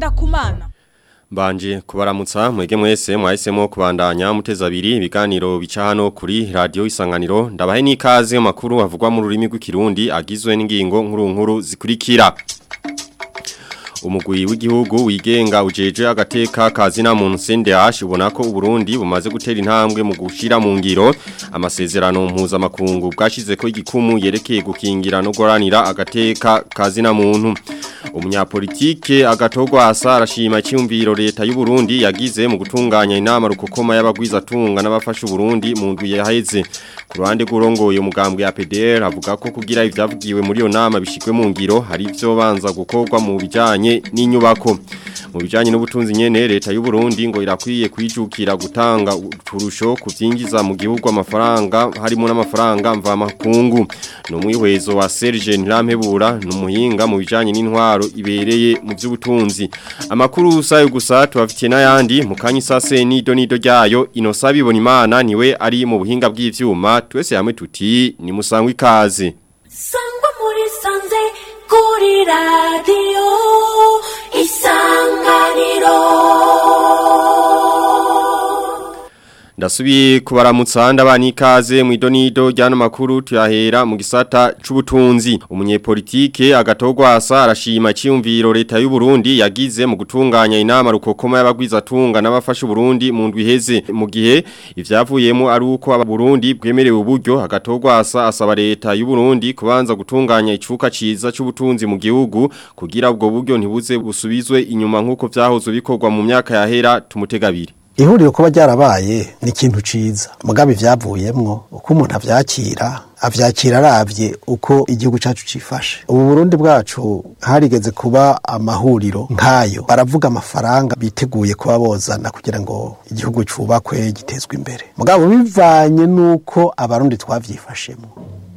Ngendakumana Mbanje kubaramutsa mwege mwese mwahisemo kubandanya muteza abiri ibiganiro bica hano kuri radio isanganiro ndabahe n'ikaze makuru avugwa mu rurimi rw'ikirundi agizwe n'ingingo nkuru nkuru zikurikira Umugwi w'igihugu wigenga ujeje agateka kazina muntu CNDH ubona ko Burundi bumaze gutera intambwe mu gushira mu ngiro amasezerano mpuzamakungu bwashize ko igikumu yerekeye gukingira no goranira agateka kazina muntu umunyapolitike agatogwa asa arashima cyumviro leta y'u Burundi yagize mu gutunganya inama rukokoma y'abagwiza tunga n'abafasha Burundi mu ndwi yaheze ku ruhande rw'urongoye umugambwe ya PDR avuga ko kugira ivyavugiwe muri iyo nama bishikwe mu ngiro hari ivyo banza gukorwa mu bijanye n'inyubako mu bijanye n'ubutunzi nyene leta y'u Burundi ngo irakwiye kwijukira gutanga uturusho kuvyinjiza mu gihugu amafaranga harimo n'amafaranga mva makungu no mwihwezo wa Serge Ntirampebura numuhinga mu bijanye n'intwaro ibereye mu by'ubutunzi amakuru usayo gusa tubafitiye n'ayandi mu kanyi sase nido nido ryayo inosabi ibona imana niwe ari mu buhinga bw'ivyuma twese hamwe tuti ni musangwa ikaze sangwa muri sanze kuri radiyo isanganiro Ndasubiye kubaramutsa ndabani ikaze mu idonido ryano makuru tuyahera mu gisata c'ubutunzi umunyepolitike agatogwa asa arashima cyumviro leta y'u Burundi yagize mu gutunganya inama rukokoma y'abagwiza tunga n'abafasha Burundi mu ndwi heze mu gihe ivyavuyemo ari uko abarundi bwemerewe uburyo agatogwa asa asaba leta y'u Burundi kubanza gutunganya icuka ciza c'ubutunzi mu gihugu kugira ubwo buryo ntibuze busubizwe inyuma nkuko vyahoze bikorwa mu myaka yahera tumutegabiri ihuriro kuba ryarabaye ni ikintu ciza mugabe ivyavuyemwo uko umuntu avyakira avyakira aravye uko igihugu cacu cifashe ubu Burundi bwacu harigeze kuba amahuriro nkayo baravuga amafaranga biteguye kuba bozana kugira ngo igihugu cubakwe gitezwe imbere mugabo bivanye nuko abarundi twavyifashemo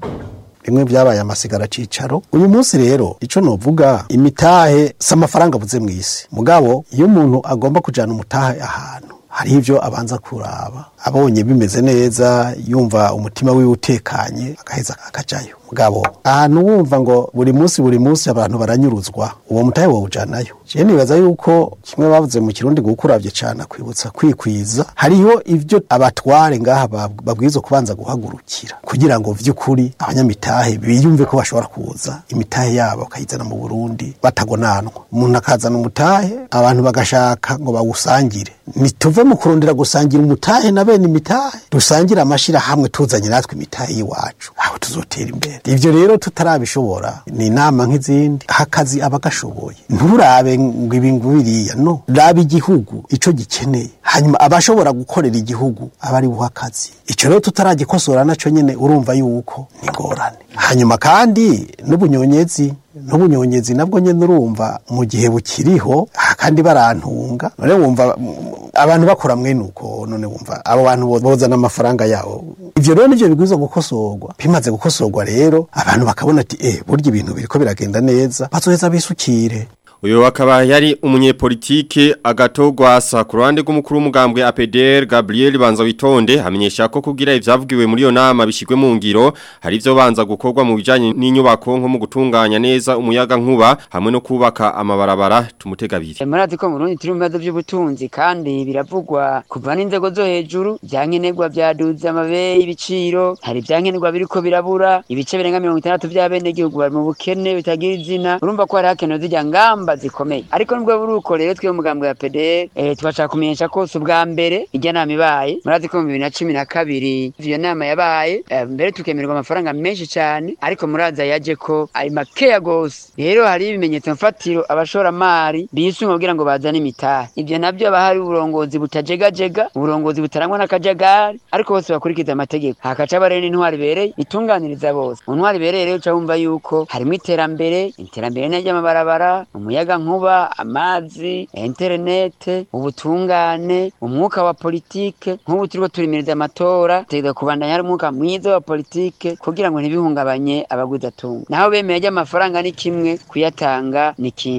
bimwe byabaye amasigara cicaro uyu munsi rero ico novuga imitahe si amafaranga abuze mw'isi mugabo iyo umuntu agomba kujana umutahe ahantu hari ivyo abanza kuraba abonye bimeze neza yumva umutima wiwe utekanye agaheza akajayo mugabo ahantu wumva ngo buri munsi buri munsi abantu baranyuruzwa uwo mutahe wawujanayo je nibaza yuko kimwe bavuze mu kirundi gukuravye cane kwibutsa kwikwiza hariho ivyo abatware ngaha babwirizwa kubanza guhagurukira kugira ngo vy'ukuri abanyamitahe biyumve ko bashobora kuza imitahe yabo bakayizana mu Burundi batagonanwa umuntu akazana umutahe abantu bagashaka ngo bawusangire nituve mu kurondera gusangira umutahe na bene imitahe dusangire amashira hamwe tuzanye natwe imitahe y'iwacu aho tuzotera imbere ivyo rero tutarabishobora ni inama nk'izindi hakazi abagashoboye nturabe ngo ibi ngubiriya no raba igihugu ico gikeneye hanyuma abashobora gukorera igihugu aba ari buha akazi ico rero tutaragikosora naco nyene urumva yuko ni ngorane hanyuma kandi n'ubunyonyezi n'ubunyonyezi nabwo nyene urumva mu gihe bukiriho kandi barantunga none wumva abantu bakora mwene uko none wumva abo bantu bozana amafaranga yabo ivyo rero nivyo bigwiza gukosorwa bimaze gukosorwa rero abantu bakabona ati eh burya ibintu biriko biragenda neza bazoheza bisukire Uyo wakaba yari umunyepolitike agatogwa asa ku ruhande rw'umukuru w'umugambwe APDR Gabriel Banza witonde hamenyesha ko kugira ivyavugiwe muri yo nama bishigwe mu ngiro hari ivyo banza gukorwa mu bijanye n'inyubako nko mu gutunganya neza umuyaga nkuba hamwe no kubaka amabarabara tumutegabire. Murazi ko mu Burundi turi mu bibazo by'ubutunzi kandi biravugwa kuva n'inzego zo hejuru byankenerwa byaduze amabe y'ibiciro hari byankenerwa biriko birabura ibice birenga 60 by'abene gihugu bari mu bukene bitagira izina urumva ko hari hakenewe zijya ngamba zikomeye ariko nubwo buri uko rero twe umugambwe wa PDR eh tubashaka kumenyesha ko si ubwa mbere ijya nama ibaye murazi ko mu bibiri na cumi na kabiri iyo nama yabaye eh, mbere tukemererwa amafaranga menshi cyane ariko muraza yaje ko ari makeya gose rero hari ibimenyetso mfatiro abashoramari bisunga kugira ngo bazane imitahe ivyo navyo haba hari uburongozi butajegajega uburongozi butarangwa n'akajagari ariko bose bakurikiza amategeko hakaca barene intwari ibereye itunganiriza bose mu ntwari ibereye rero uca wumva yuko harimo iterambere iterambere ry'amabarabara umuyaga nkuba amazi interinete ubutungane umwuka wa politike nk'ubu turiko turimiriza amatora tegeza kubandanya hari umwuka mwiza wa politike kugira ngo ntibihungabanye abaguzatunga naho bemeye ry'amafaranga ni kimwe kuyatanga ni kindi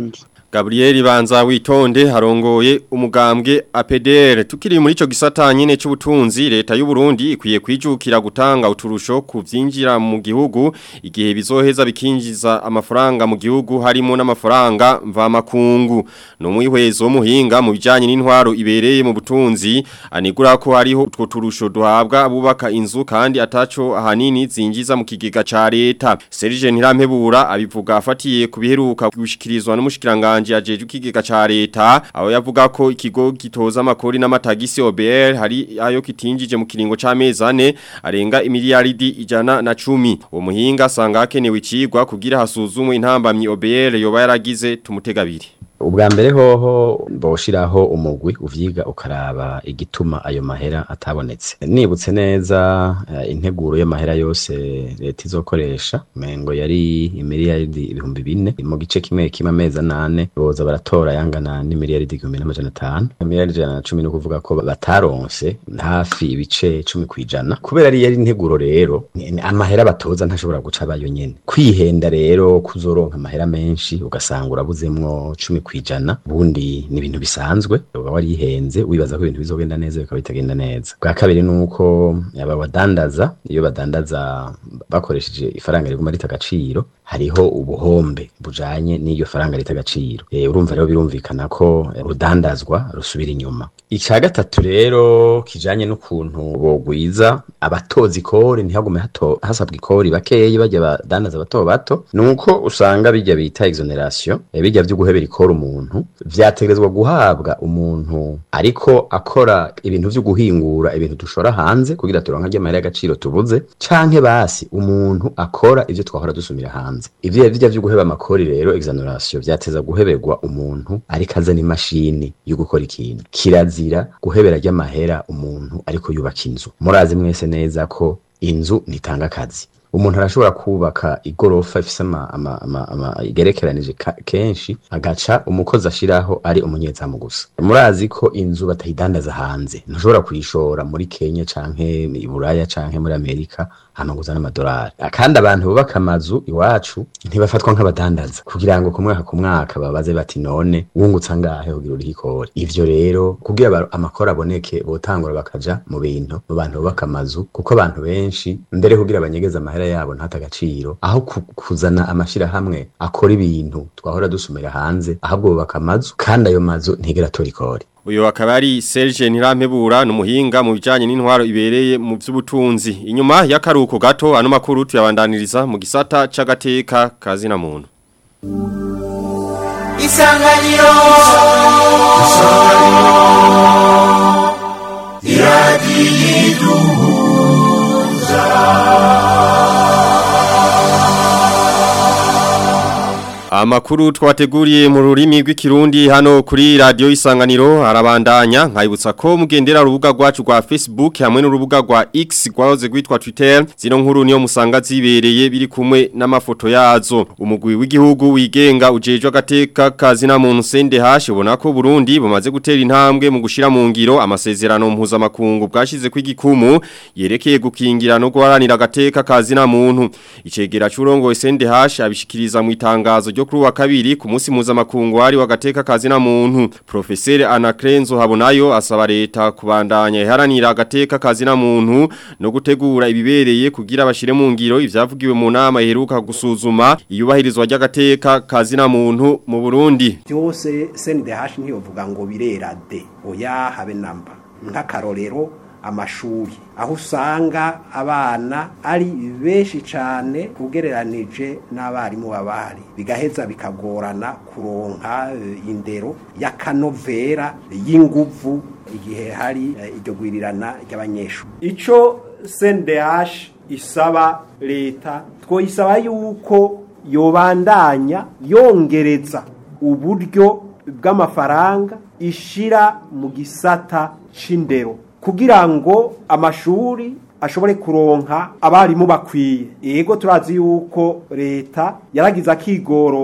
Gabriel Banza witonde harongoye umugambwe APDR tukiri muri ico gisata nyene c'ubutunzi leta y'u Burundi ikwiye kwijukira gutanga uturusho ku vyinjira mu gihugu igihe bizoheza bikinjiza amafaranga mu gihugu harimo n'amafaranga mva makungu no mwihwezo muhinga mu bijanye n'intwaro ibereye mu butunzi anigura ko hariho utwo turusho duhabwa abubaka inzu kandi ataco ahanini zinjiza mu kigega ca leta Serge Ntirampebura abivuga afatiye kubiheruka gushikirizwa n'umushikiranga Kanje ajeje ukigega ca leta aho yavuga ko ikigo gitoza amakori n'amatagisi OBR hari ayo kitinjije mu kiringo c'amezi ane arenga imiliyaridi ijana na cumi uwo muhinga asanga hakenewe icigwa kugira hasuzumwe intambamyi OBR yoba yaragize tumutegabiri ubwa mbere hoho boshiraho umugwi uvyiga ukaraba igituma ayo mahera atabonetse nibutse neza uh, integuro y'amahera yose leta izokoresha mengo yari imiliyaridi ibihumbi bine mu gice kimwe kimwe amezi anane boza baratora yangana n'imiliyaridi igihumbi n'amajana atanu imiliyaridi ijana na cumi ni ukuvuga ko bataronse hafi ibice cumi kw'ijana kubera ari yari integuro rero amahera batoza ntashobora guca abayo nyene kwihenda rero kuzoronka amahera menshi ugasanga urabuzemwo cumi kwijana bundi ni ibintu bisanzwe uba warihenze wibaza ko ibintu bizogenda neza bikaba bitagenda neza bwa kabiri nuko aba badandaza iyo badandaza bakoresheje ifaranga riguma rita agaciro hariho ubuhombe bujanye n'iyo faranga rita agaciro e, urumva rero birumvikana ko rudandazwa rusubira inyuma icya gatatu rero kijanye n'ukuntu bogwiza abatoza ikori ntihagume hato hasabwa ikori bakeyi bajya badandaza bato bato nuko usanga bijya bita exoneration e, bijya byo guhebera ikori umuntu vyategerezwa guhabwa umuntu ariko akora ibintu vyo guhingura ibintu dushora hanze kugira turonka ry'amahera y'agaciro tubuze canke basi umuntu akora ivyo twahora dusumira hanze ivyo bijya vyo guheba amakori rero exoneration vyateza guheberwa umuntu ariko azana imashini yo gukora ikintu kirazira guhebera ry'amahera umuntu ariko yubaka inzu murazi mwese neza ko inzu ntitanga akazi umuntu arashobora kubaka igorofa ifise ama, ama, ama, ama igerekeranije kenshi agaca umukozi ashiraho ari umunyezamu gusa murazi ko inzu batayidandaza hanze ntushobora kuyishora muri Kenya canke i Buraya canke muri Amerika amaguza n'amadolari kandi abantu bubaka amazu iwacu ntibafatwa nk'abadandaza kugira ngo ku mwaka ku mwaka babaze bati none wungutsa ngahe kugira uriho ikori ivyo rero kugira amakori aboneke botangura bakaja mu bintu mu bantu bubaka amazu kuko abantu benshi mbere kugira abanyegeza amahera yabo ntata agaciro aho kuzana amashirahamwe akora ibintu twahora dusumira hanze ahubwo bubaka amazu kandi ayo mazu ntigera atora ikori Uyo akaba ari Serge Ntirampebura numuhinga mu bijanye n'intwaro ibereye mu by'ubutunzi. Inyuma y'akaruko gato ano makuru tuyabandaniriza mu gisata c'agateka kazi na muntu. Isanganiro Amakuru twateguriye mu rurimi rw'ikirundi hano kuri radio isanganiro arabandanya nkayibutsa ko mugendera urubuga rwacu rwa Facebook hamwe n'urubuga rwa X rwahoze rwitwa Twitter zino nkuru niyo musanga zibereye biri kumwe n'amafoto yazo umugwi w'igihugu wigenga ujejwe agateka kazi na muntu sende hashi ubona ko Burundi bumaze gutera intambwe mu gushira mu ngiro amasezerano mpuzamakungu bwashize kw'igikumu yerekeye gukingira no guharanira agateka kazi na muntu icegera c'urongo sende hashi abishikiriza mu itangazo ryo kuri wa kabiri ku munsi mpuzamakungu wari wagateka kazi na muntu professeur Anakrenzo habonayo asaba leta kubandanya iharanira agateka kazi na muntu no gutegura ibibereye kugira bashire mu ngiro ivyavugiwe mu nama iheruka gusuzuma iyubahirizwa ry'agateka kazi na muntu mu Burundi byose CNDH ntiyovuga ngo birera de oya habe namba nk'akarorero amashuri aho usanga abana ari benshi cyane ugereranije n'abarimu babari bigaheza bikagorana kuronka indero y'akanovera y'inguvu igihe hari iryo gwirirana ry'abanyeshuri icyo CNDH isaba leta twoyisaba yuko yobandanya yongereza uburyo bw'amafaranga ishira mu gisata c'indero kugira ngo amashuri ashobore kuronka abarimu bakwiye yego turazi yuko leta yaragize akigoro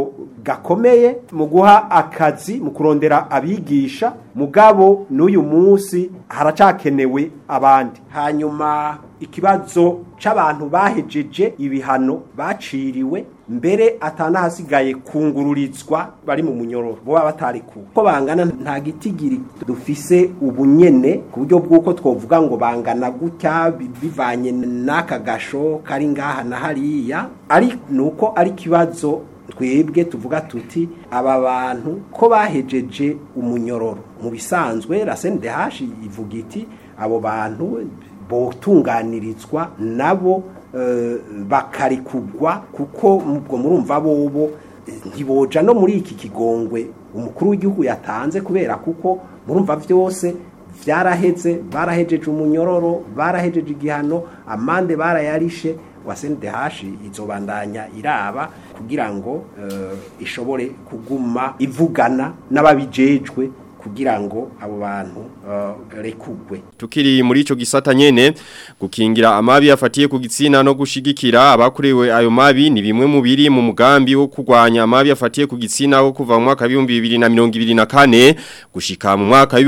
gakomeye mu guha akazi mu kurondera abigisha mugabo n'uyu munsi haracakenewe abandi hanyuma ikibazo c'abantu bahejeje ibihano baciriwe mbere atanahasigaye kungururizwa bari mu munyororo bo baba batarikuwe ko bangana nta gitigiri dufise ubunyene ku buryo bw'uko twovuga ngo bangana gutya bi- bivanye n'aka gasho kari ngaha na hariya ari nuko ari kibazo twebwe tuvuga tuti aba bantu ko bahejeje umunyororo mu bisanzwe la CNDH ivuga iti abo bantu botunganirizwa nabo eh, bakarikugwa kuko ubwo murumva bobo eh, ntiboja no muri iki kigongwe umukuru w'igihugu yatanze kubera kuko murumva vyose vyaraheze barahejeje umunyororo barahejeje igihano amande barayarishe wa CNDH izobandanya iraba kugira ngo eh, ishobore kuguma ivugana n'ababijejwe kugira ngo abo bantu eh, rekugwe Tukiri muri ico gisata nyene gukingira amabi afatiye ku gitsina no gushigikira abakurewe ayo mabi ni bimwe mu biri mu mugambi wo kurwanya amabi afatiye ku gitsina wo kuva mu mwaka wa 2024 gushika mu mwaka wa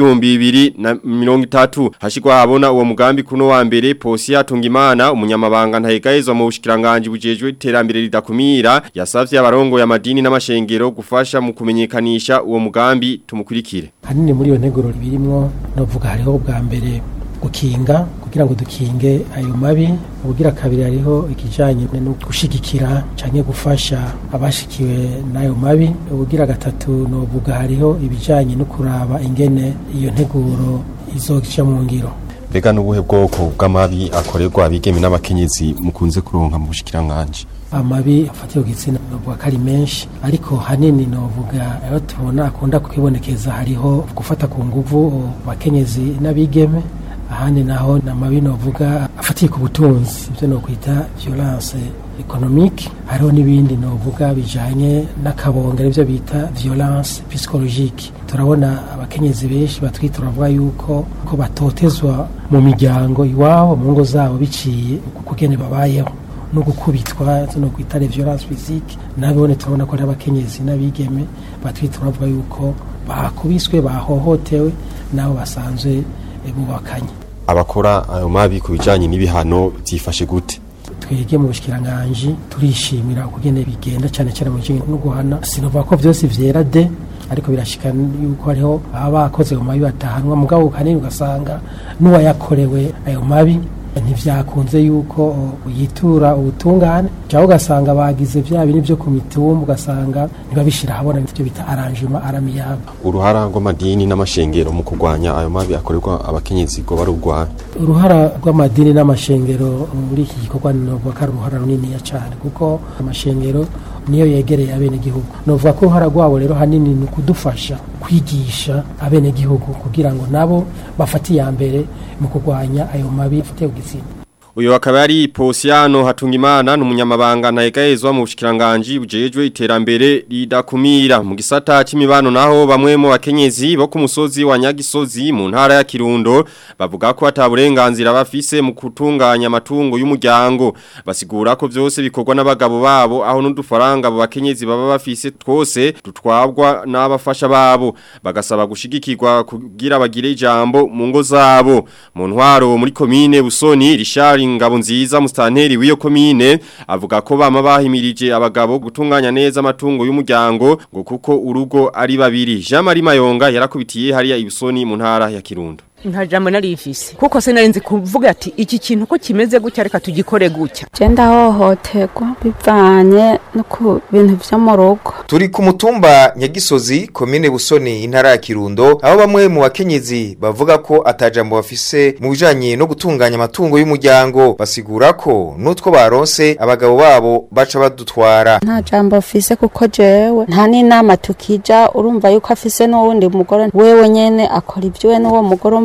2030 hashikwa habona uwo mugambi kuno wa mbere Posia Tungimana umunyamabanga ntahegahezwa mu bushikiranganje bujejwe iterambere ridakumira yasavye abarongo ya madini n'amashengero gufasha mu kumenyekanisha uwo mugambi tumukurikire hanini muri iyo nteguro birimwo novuga hariho bwa mbere gukinga kugira ngo dukinge ayo mabi ubugira kabiri hariho ikijanye no gushigikira canke gufasha abashikiwe n'ayo mabi ubugira gatatu novuga hariho ibijanye no kuraba ingene iyo nteguro izoja mu ngiro Mbega n'ubuhe bwoko bw'amabi akorerwa abigeme n'abakenyezi mukunze kuronka mu bushikiranganje amabi afatiye ku gitsina novuga ko ari menshi ariko hanini novuga ayo tubona akunda kwibonekeza hariho gufata ku nguvu abakenyezi n'abigeme ahandi naho ni amabi novuga afatiye ku butunzi ibyo nokwita violence economique hariho n'ibindi novuga bijanye n'akabonga aribyo bita violence psychologique turabona abakenyezi benshi batwite turavuga yuko ko batotezwa mu miryango iwabo mu ngo zabo biciye kugene babayeho no gukubitwa no kwita violence physique nabone turabona ko ari abakenyezi n'abigeme batwite turavuga yuko bakubiswe bahohotewe nabo basanzwe eh, bubakanye abakora ayo mabi ku bijanye n'ibihano byifashe gute twege mu bushikiranganje turishimira ukugene bigenda cyane cyane mu bijanye no guhana sinovuga ko byose vyera de ariko birashika yuko hariho baba bakoze mu mabi batahanwa mugabo kanini ugasanga n'uwayakorewe ayo mabi ntivyakunze yuko o, yitura ubutungane cyangwa ugasanga bagize vya bintu byo ku mitumba ugasanga ntibabishira habona ivyo bita arrangement aramiyable uruhara rw'amadini n'amashengero mu kurwanya ayo mabi akorerwa abakenyezi ngo barurwanya uruhara rw'amadini n'amashengero muri iki gikorwa novuga ko ari uruhara runiniya cyane kuko amashengero niyo yegereye abenegihugu novuga ko uruhara rwabo rero hanini ni ukudufasha kwigisha abenegihugu kugira ngo nabo bafate iya mbere mu kurwanya ayo mabi afatiye ku gitsina Uyo akaba ari Posiano Hatungimana numunyamabanga ntahegahezwa mu bushikiranganje bujejwe iterambere ridakumira mu gisata c'imibano naho bamwe mu bakenyezi bo ku musozi wa Nyagisozi mu ntara ya Kirundo bavuga ko ataburenganzira bafise mu kutunganya amatungo y'umuryango basigura ko byose bikorwa n'abagabo babo aho n'udufaranga abo bakenyezi baba bafise twose dutwabwa n'abafasha babo bagasaba gushigikirwa kugira bagire ijambo mu ngo zabo mu ntwaro muri komine Busoni Richard Ngabo nziza mustanteri w'iyo komine avuga ko bama bahimirije abagabo gutunganya neza amatungo y'umuryango ngo kuko urugo ari babiri Jean Marie Mayonga yarakubitiye hariya ibusoni mu ntara ya Kirundo nta jambo narifise kuko sinarinzi kuvuga ati iki kintu ko kimeze gutya reka tugikore gutya genda hohoterwa bivanye no ku bintu vyo mu rugo turi ku mutumba nyagisozi komine busoni intara ya kirundo aho bamwe mu bakenyezi bavuga ko atajambo bafise mu bijanye no gutunganya amatungo y'umuryango basigura ko n'utwo baronse abagabo babo baca badutwara nta jambo afise kuko jewe nta n'inama tukija urumva yuko afise n'uwundi mugore wewe nyene akora ivy'iwe n'uwo mugore umva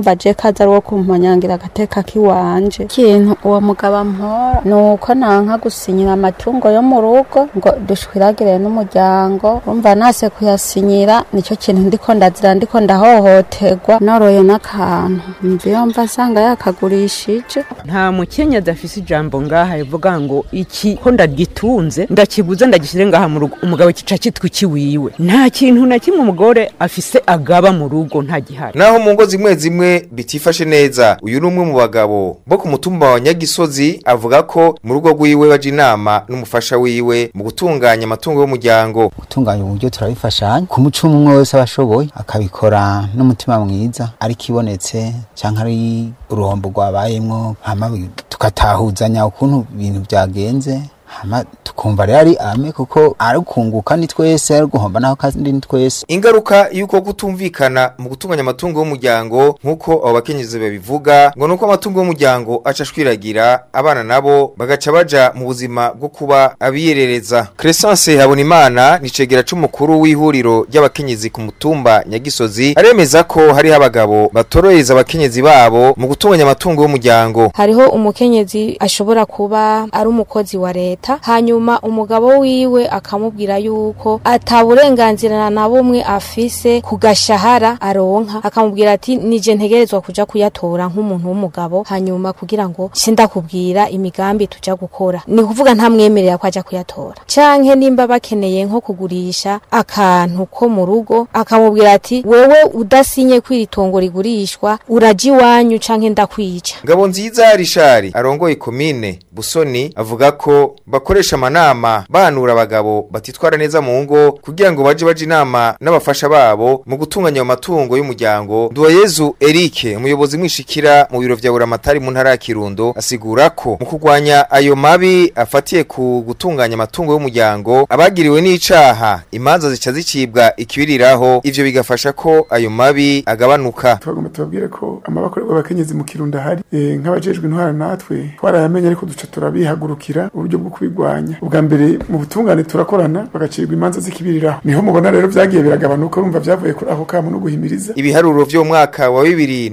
numva je kaza ari uwo kumponyangira agateka kiwanje ikintu uwo mugabo ampora ni uko nanka gusinyira amatungo yo mu rugo ngo dushwiragire n'umuryango urumva nase kuyasinyira nicyo kintu ndiko ndazira ndiko ndahohoterwa noroye n'akantu mva iyo mva asanga yakagurishije nta mukenyezi afise ijambo ngaha rivuga ngo iki ko ndagitunze ndakibuze ndagishyire ngaha mu rugo umugabo kica kitwa ikiwiwe nta kintu na kimwe umugore afise agaba mu rugo nta gihari naho mu ngo zimwe zimwe bitifashe neza uyu ni umwe mu bagabo bo ku mutumba wa nyagisozi avuga ko mu rugo rwiwe baje inama n'umufasha wiwe mu gutunganya amatungo y'umuryango gutunganya uburyo turabifashanya ku muco umwe wese abashoboye akabikora n'umutima mwiza ariko ibonetse cyangwa ari uruhombo rwabayemwo hama tukatahuzanya ukuntu ibintu byagenze hama tukumva rero ari ame kuko ari kunguka ni twese ari guhomba naho kandi ni twese ingaruka y'uko kutumvikana mu gutunganya amatungo y'umuryango nk'uko abo bakenyezi babivuga ngo nuko amatungo y'umuryango aca ashwiragira abana nabo bagaca baja mu buzima bwo kuba abiyerereza Crescence Habonimana ni cegera c'umukuru w'ihuriro ry'abakenyezi ku mutumba Nyagisozi aremeza ko hariho abagabo batorohereza abakenyezi babo mu gutunganya amatungo y'umuryango hariho umukenyezi ashobora kuba ari umukozi wa leta hanyuma umugabo wiwe akamubwira yuko ataburenganzira na bumwe afise ku gashahara aronka akamubwira ati nije ntegerezwa kuja kuyatora nk'umuntu w'umugabo hanyuma kugira ngo sindakubwira imigambi tuja gukora ni kuvuga ntamwemerera ko aja kuyatora canke nimba bakeneye nko kugurisha akantu ko mu rugo akamubwira ati wewe udasinye kwiri tongo rigurishwa uraja iwanyu canke ndakwica Ngabo nziza Rishari arongoye komine Busoni avuga ko bakoresha amanama banura abagabo batitwara neza mu ngo kugira ngo baje baje inama n'abafasha babo mu gutunganya ayo matungo y'umuryango Duwayezu Eric umuyobozi mwishikira mu biro vya Buramatari mu ntara ya Kirundo asigura ko mu kurwanya ayo mabi afatiye ku gutunganya amatungo y'umuryango abagiriwe n'icaha imanza zica zicibwa ikibiriraho ivyo bigafasha ko ayo mabi agabanuka tubagomba tubabwire ko amabakorerwa abakenyezi mu Kirundo hari e, nk'abajejwe intwara natwe twarayamenye ariko duca turabihagurukira uburyo bwo kubigwanya ubwa mbere mu butungane turakorana bagacirwa imanza zikibiriraho niho mubona rero vyagiye biragabanuka urumva vyavuye kuri aho kamo no guhimiriza ibiharuro vyo mu mwaka wa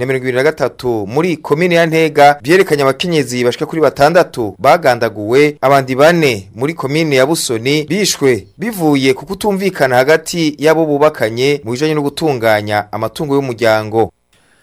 2023 muri komine ya Ntega byerekanye abakenyezi bashika kuri batandatu bagandaguwe abandi bane muri komine ya Busoni bishwe bivuye ku kutumvikana hagati yabo bubakanye mu bijanye no gutunganya amatungo y'umuryango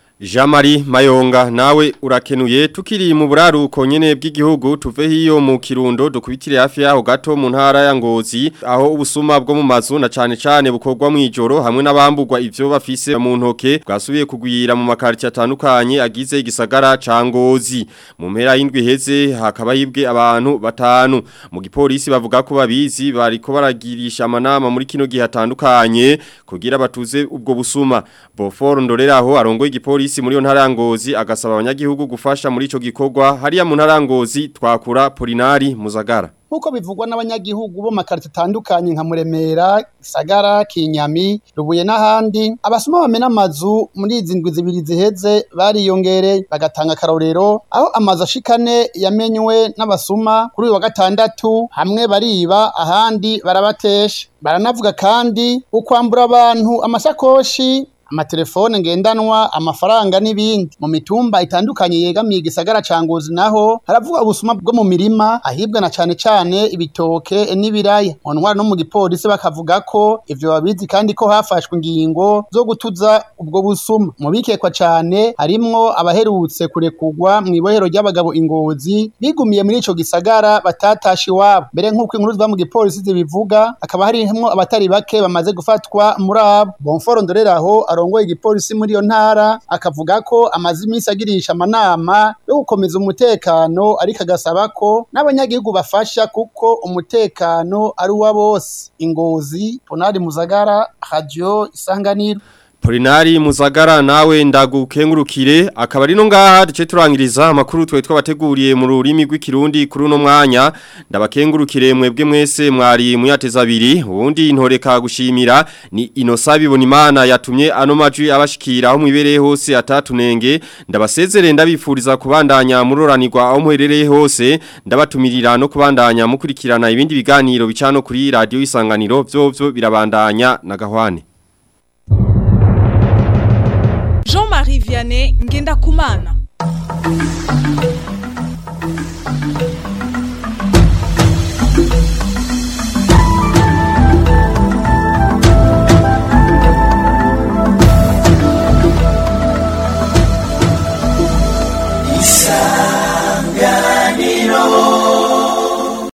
Jamari Mayonga nawe urakenuye tukiri mu buraruko nyene bw'igihugu tuve hiyo mu Kirundo dukubitire hafi yaho gato mu ntara ya Ngozi aho ubusuma bwo mu mazu na cane cane bukorwa mu ijoro hamwe n'abambugwa ivyo bafise mu ntoke bwasubiye kugwira mu makarti atandukanye agize igisagara ca Ngozi mu mpera y'indwi heze hakaba hibwe abantu batanu mu gipolisi bavuga ko babizi bariko baragirisha amanama muri kino gihe hatandukanye kugira batuze ubwo busuma Bofor ndoreraho arongoye igipolisi polisi muri yo ntarangozi agasaba abanyagihugu gufasha muri ico gikorwa hariya mu ntarangozi twakura Polinari Muzagara nkuko bivugwa n'abanyagihugu bo makarita atandukanye nka Muremera, Gisagara, Kinyami, Rubuye n'ahandi abasoma bamena amazu muri izi ndwi zibiri ziheze bariyongereye bagatanga akarorero aho amazu ashikane yamenywe n'abasuma kuri uyu wa gatandatu hamwe bariba ahandi barabatesha baranavuga kandi ukwambura abantu amasakoshi amatelefone ngendanwa amafaranga n'ibindi mu mitumba itandukanye yegamiye igisagara ca Ngozi naho haravuga ubusuma bwo mu mirima ahibwa na cane cane ibitoke n'ibiraya mu ntwara no mu gipolisi bakavuga ko ivyo babizi kandi ko hafashwe ingingo zo gutuza ubwo busuma mu bikekwa cane harimwo abaherutse kurekugwa mu ibohero ry'abagabo ingozi bigumiye muri ico gisagara batatashe iwabo mbere nk'uko inkuru ziva mu gipolisi zibivuga hakaba harimwo abatari bake bamaze gufatwa muri abo bonforo ndoreraho arongoye igipolisi muri iyo ntara akavuga ko amaze iminsi agirisha amanama yo gukomeza umutekano ariko agasaba ko n'abanyagihugu bafasha kuko umutekano ari uwa bose ingozi ponari muzagara radio isanganiro Polinari Muzagara nawe ndagukengurukire akaba ari no ngaha duce turangiriza amakuru twe twabateguriye mu rurimi rw'ikirundi kuri uno mwanya ndabakengurukire mwebwe mwese mwari muyateza abiri ubundi intoreka gushimira ni inosabi bonimana yatumye ano majwi abashikira aho mwibereye hose atatunenge ndabasezere ndabifuriza kubandanya muroranirwa aho muherereye hose ndabatumirira no kubandanya mukurikirana ibindi biganiro bicano kuri radio isanganiro byo byo birabandanya na gahwane Jean-Marie Vianney Ngendakumana